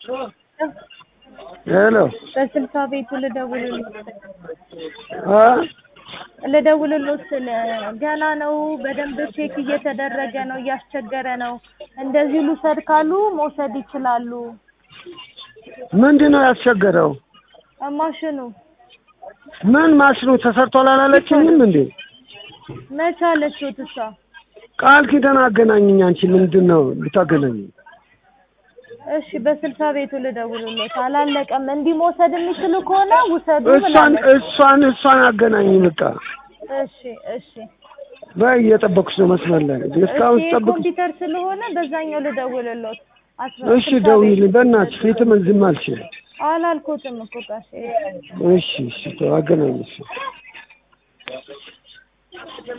ሄሎ በስልሳ ቤቱ ልደውልልዎት አ ልደውልልዎት ስል ገና ነው በደንብ ቼክ እየተደረገ ነው እያስቸገረ ነው እንደዚህ ልውሰድ ካሉ መውሰድ ይችላሉ ምንድን ነው ያስቸገረው? ማሽኑ ምን ማሽኑ ተሰርቷል አላለችኝም እንዴ? መቼ አለችዎት እሷ ቃል ኪዳን አገናኝኝ። አንቺ ምንድን ነው ልታገናኝ? እሺ በስልሳ ቤቱ ልደውልልዎት አላለቀም እንዲህ መውሰድ የሚችሉ ከሆነ ውሰዱ እሷን ብላለች እሷን እሷን አገናኝ በቃ። እሺ እሺ በይ እየጠበኩሽ ነው መስመር ላይ እስካሁን እሺ ስጠብቅ። ኮምፒውተር ስለሆነ በዛኛው ልደውልልዎት አስራ እሺ ስልሳ ደውዪልኝ ቤቱ በእናትሽ ፊትም ዝም አልችልም። አላልኩትም እኮ ጋሼ እሺ እሺ ተው አገናኝ እሺ